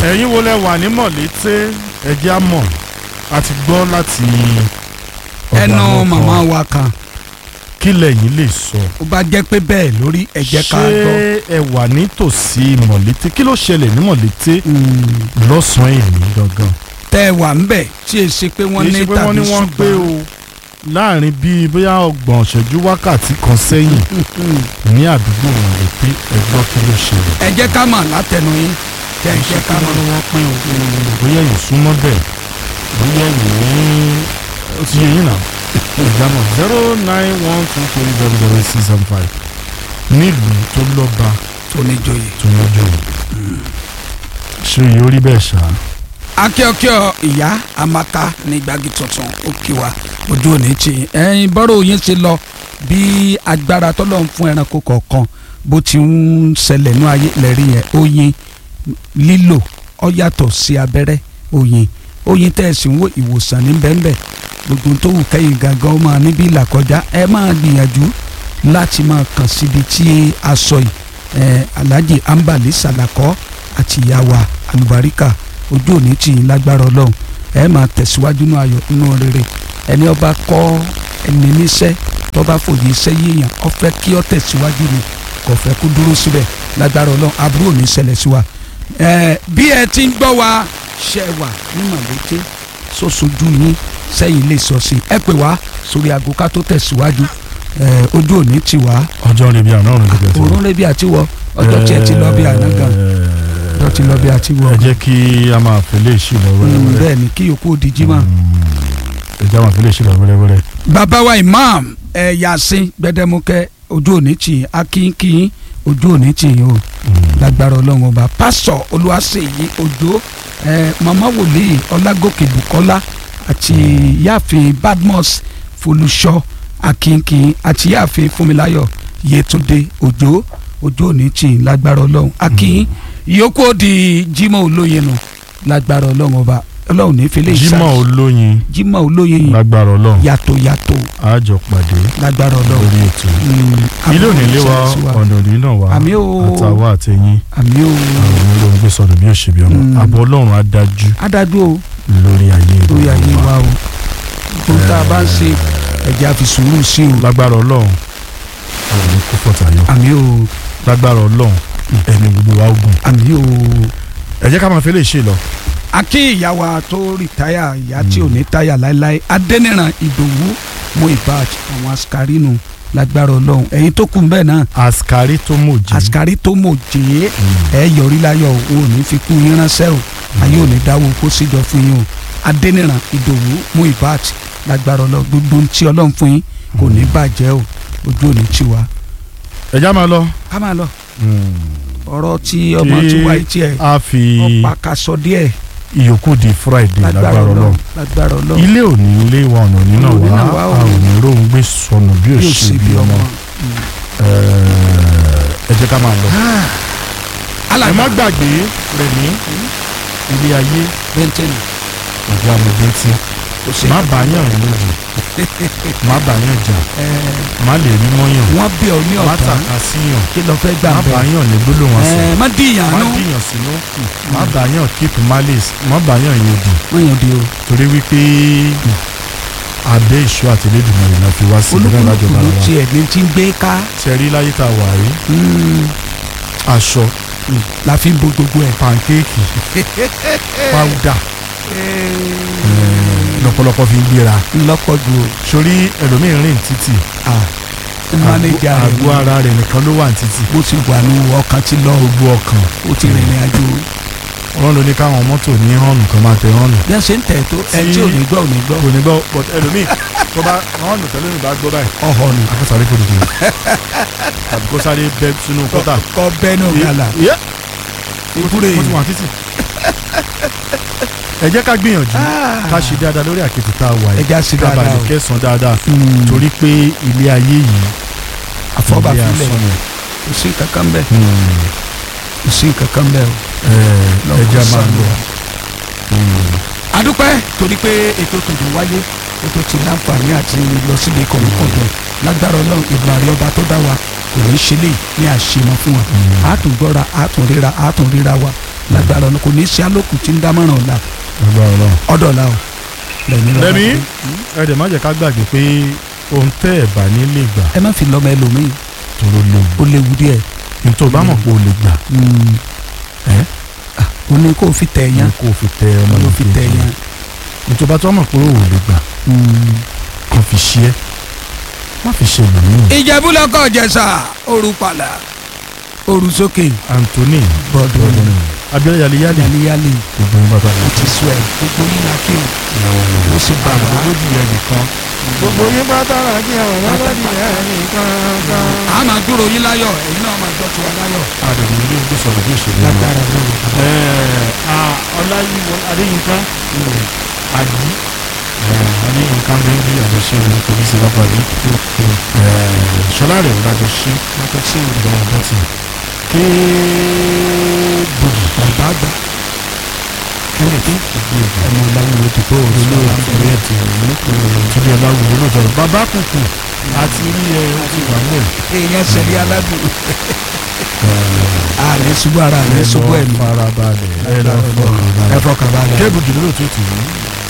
ẹ̀yin wo lẹ wà ní mọ̀lété ẹ̀jẹ̀ á mọ̀ a ti gbọ́ láti ọ̀dọ̀ ẹnu àwọn kan. màmá wa kan kí lẹ̀yin lè sọ ó bá jẹ́ pé bẹ́ẹ̀ lórí ẹ jẹ́ ká gbọ́. ṣé ẹ wà nítòsí mọ̀lété kí ló ṣẹlẹ̀ ní mọ̀lété Mm, lọ́sàn-án èmi gangan tẹ́ ẹ wà ń bẹ̀ tí ẹ ṣe pé wọ́n kì í ní ṣe pé wọ́n ní tàbí wọ́n pé o láàrin bíi bóyá ọgbọ̀n ṣẹ́jú wákàtí kan sẹ́yìn ṣùgbọ́n. ní àdúgbò mọ̀lété ẹ gbọ́ kí ló ṣẹlẹ̀ ẹ jẹ́ ká mọ̀ látẹnu yín tẹ́ ẹ jẹ́ ká mọ̀. wọ́n pín o bóyá ẹ̀yin súnmọ́ bẹ́ẹ̀ bóyá ẹ̀yin ó ti yẹ yín náà ìjámọ̀ zero nine one two three zero zero six seven five nílùú tó lọ́ba tó ní joyè. tó lọ́jọ́ ṣé yóò rí bẹ́ẹ̀ ṣá akíọkíọ ìyá amaka ní gbági tuntun ó kí wa ojú òní tì í ẹyin bọ́rọ̀ yín ṣe lọ bí agbára tọ́lọ̀ ń fún ẹranko kọ̀ọ̀kan bó ti ń ṣẹlẹ̀ ní ayé lẹ́rí yẹn oyin lílò ó yàtọ̀ sí abẹ́rẹ́ oyin oyin tẹ́ ẹ sì ń wo ìwòsàn ní bẹ́ẹ̀nbẹ́ẹ̀ gbogbo tó wù kẹ́yìn gangan ó máa níbí ìlà kọjá ẹ máa gbìyànjú láti máa kàn síbi tí a sọ yìí ẹ alhaji ambali salakọ àti ìyá wa alubarika ojú òní tì í lágbára ọlọ́run ẹ máa tẹ̀síwájú nínú ayọ̀ nínú rere ẹni ọba kọ́ ẹni níṣẹ́ tọ́ba fòye iṣẹ́ yíyan ó fẹ́ kí ó tẹ̀síwájú ni kò fẹ́ kó dúró síbẹ̀ lágbára ọlọ́run aburú ò ní ṣẹlẹ̀ sí wa. ẹ bí ẹ ti ń gbọ́ wa ṣe wà ní màlété sọ́sọ́jú yín sẹ́yìn lè sọ sí ẹ pè wá sórí aago ká tó tẹ̀síwájú ẹ ojú òní tì wá ọjọ́ rẹ̀ bí àná ọ̀run nígbà tí òórùn rẹ bí àti wọ ọjọ́ tí ẹ ti lọ bí àná gan ọjọ́ ti lọ bí àti wọ ẹ jẹ́ kí a máa fẹlẹ́ ìṣì lọ wẹ́rẹ́wẹ́rẹ́ bẹ́ẹ̀ ni kí yòókù di jimá. ẹ jẹ́ a máa fẹlẹ́ ìṣì lọ wẹ́rẹ́wẹ́rẹ́ bàbá wa imam ẹ yasin gbẹdẹmukẹ ojú òní tì í akínkín ojú òní tì í o lágbára ọlọ́run ọba pásọ olúwaṣeyí òjò ẹ mama wòlíì ọlágòkè bukola àti yáàfin badmus folúṣọ akínkín àti yáàfin fúnmiláyọ̀ yétúndé òjò ojú òní tì í lágbára ọlọ́run akín ìyókù ó di jimoh olóye nù lágbára ọlọ́run ọba ọlọ́run ní fẹlẹ́ Jímọ̀ olóyin jimoh olóye yìí lágbára ọlọ́run yàtọ̀ yàtọ̀ àjọ pàdé lágbára ọlọ́run lórí ètò yìí. Mm, ilé òní lé wa àmì ò ọ̀nà òní náà wá Àmì ò. àtàwọn àtẹ̀yìn àmì ò àwọn olóhùn gbé sọ̀rọ̀ bí òṣèbí ọmọ Mm. àbọ̀ ọlọ́run á dájú adájú o lórí ayé lórí gbogbo ayé wa. wa o tó tá a bá ń ṣe ẹ̀jẹ̀ àfi sùúrù sí o lágbára ọlọ́run àwọn ní kó fọ̀tàyọ àmì ò lágbára ọlọ́run ẹni gbogbo wa ogun àmì ò. ẹ jẹ́ ká máa fẹ́ lè ṣe lọ. akí ìyá wa tó rìtáyà ìyá tí ò ní táyà láéláé adẹ́nìràn ìdòwú mú ìbáàjì àwọn asikari nù lágbára ọlọ́run ẹ̀yin tó kù bẹ́ẹ̀ náà àsìkárí tó mòjì asikari tó mọ̀ jẹ́ ẹ yọrí láyọ̀ o ò ní fi kú yín ránṣẹ́ o ayé ò ní dáwọ́ kó síjọ fún yín o adẹ́nìràn ìdòwú mú ìbáàjì lágbára ọlọ́run gbogbo ohun tí ọlọ́run fún yín kò ní bàjẹ́ o ojú ò ní tì wá. ẹ já máa lọ. ká máa lọ ọ̀rọ̀ tí ọmọ tí wáyé tiẹ̀ a fi ọ̀pá kaṣọ díẹ̀ ìyókù di friday lágbára lágbára ọlọ́run ọlọ́run lágbára ọlọ́run ilé òní ilé wa ọ̀nà òní náà Òní wá náà wá o. a ò ní róhun gbé sọnù bí yóò òṣì ṣe bí ọmọ ẹ jẹ́ ká máa lọ. ẹ alàgbà má gbàgbé rẹ̀ ní ilé ayé bẹ́ntẹ́nì ìjà mọ̀gbẹ́ntì kò sí má bàyàn lójú má bàyàn jà ẹ̀ má lè rí mọ́yàn wọ́n bí ọ ní má ọ̀tá tàka síyàn kí lọ fẹ́ gbà má bẹ́ẹ̀ bàyàn ní gbólóhùn ọ̀sẹ̀ ẹ̀ má dìyàn má nú dìyàn sínú má bàyàn keep malice má bàyàn yòdì wọ́n yàn di o torí wípé abẹ́ ìṣó àtẹlẹ́dùnmọ̀ rẹ̀ náà fi wá sí ìlú náà olúkúlùkù lájọba ló wa tiẹ̀ ní ti ń gbé ká ṣẹ̀rí láyé tá a wà rí mm, aṣọ la fi ń bo gbogbo ẹ̀. pankéèkì pàwùdà lọ́pọ̀lọpọ̀ fi ń gbéra ńlọ́pọ̀ ju o sórí ẹlòmíín rìn títì mánéjà rẹ̀ àgọ́ ara rẹ̀ nìkan ló wà ní títì bó ti wà ní ọkàn ti lọ gbogbo ọkàn ó ti rìnrìn àjò wọ́n ló ní káwọn mọ́tò ní hànù kan máa tẹ hànù bí wọ́n ṣe ń tẹ̀ tó ẹ tí ò ní gbọ́ ò ní gbọ́ kò ní gbọ́ but ẹlòmíín tó bá hànù tẹ́lẹ̀ ní bá gbọ́ báyìí ọ̀họ̀ ni akọ́sáré kò dìde tàbí kó sáré bẹ́ sínú kọ́tà kọ́ bẹ́ẹ̀ náà gàlà Yẹ́, ìbúrẹ́ ó ti wà títì ẹ jẹ́ ká gbìyànjú ká ṣe dáadáa lórí àkètì tá a wà yìí ẹja sí ká dáadáa bàlẹ̀ o kẹsàn-án dáadáa Mm. torí pé ilé ayé yìí ilé àfọ́bàfilẹ̀ asán ni. kò sí kankan bẹ́ẹ̀ Hmm. kò sí kankan bẹ́ẹ̀ o. Ẹ, ẹ jẹ́ máa lọ. adúpẹ́ torí pé ètò tòun wáyé ètò tí láǹfààní àti lọ síbi kọ̀ọ̀kọ̀ọ̀dọ̀ lágbára ọlọ́run ìgbà rí ọba tó dá wa kò ní ṣe lè ní àṣemọ fún wa a tún gbọ́ra a tún ríra a tún ríra wa lágbára ọ̀nà kò ní í ṣe alókùn tí ń dámọ̀ràn ọ̀la agbára Ọlọ́run. ọ̀dọ̀la o lẹ́ni lọ́la Lẹ́mí? sí. ẹ dẹ̀ má jẹ́ ká gbàgbé pé ohun tẹ́ ẹ̀ bá ní lè gbà ẹ má fi lọ́mọ ẹlòmíì tóró léwu ó léwu díẹ̀ ní tó bá mọ̀ pé o lè gbà ẹ́ ó ní kó o fi tẹ̀ ní yẹn kó o fi tẹ ọmọ ló fi tẹ̀ yẹn. ní tó bá tó mọ̀ pé o ò lè gbà kó fi ṣe é má fi ṣe ìlú ìjẹ̀bú lọ́kọ̀ jẹ̀sà òru pàlà òru sókè Anthony bọ́dọ̀ ọdún Abiola yaliyali yálíyálì gbogbo ń bàbá ó ti sọ ẹ̀ gbogbo yín la kí o ó sì bá wa lójú yẹn nìkan gbogbo yín bá dára kí àwọn ọlọ́dún yẹn nìkan kan. a máa dúró yín láyọ̀ ẹ̀yin náà máa gbọ́ tiwa láyọ̀ àdàbí ilé ìgbé sọ̀rọ̀ bí òṣèlú náà. lágbára lóru. ọláyíwọ adéyínká àdí adéyínká bẹ́ńbí àjọṣe òun kò ní sí lápá rí ṣọlá rẹ̀ ò dájọ́ ṣe yàtọ̀ sí ìdá ọ̀dọ́ tì ké gbòdì bàbá àgbà kẹ́lẹ́kẹ́ gbòdì ọmọ ọláwùwò ti tó òru olóòtú lọ́wọ́ ìwé ẹ̀tì ìtúndì ọláwùwò olóòtú bàbá kùkù àti rí ẹ ó ti wà mọ́ èèyàn sẹ̀rí aládùn àlẹ́ ṣubú ara àlẹ́ ṣubú ẹ̀mí farabalẹ̀ ẹ lọ fọkàn balẹ̀ ẹ fọkàn balẹ̀. kébùdì lóòtú tì í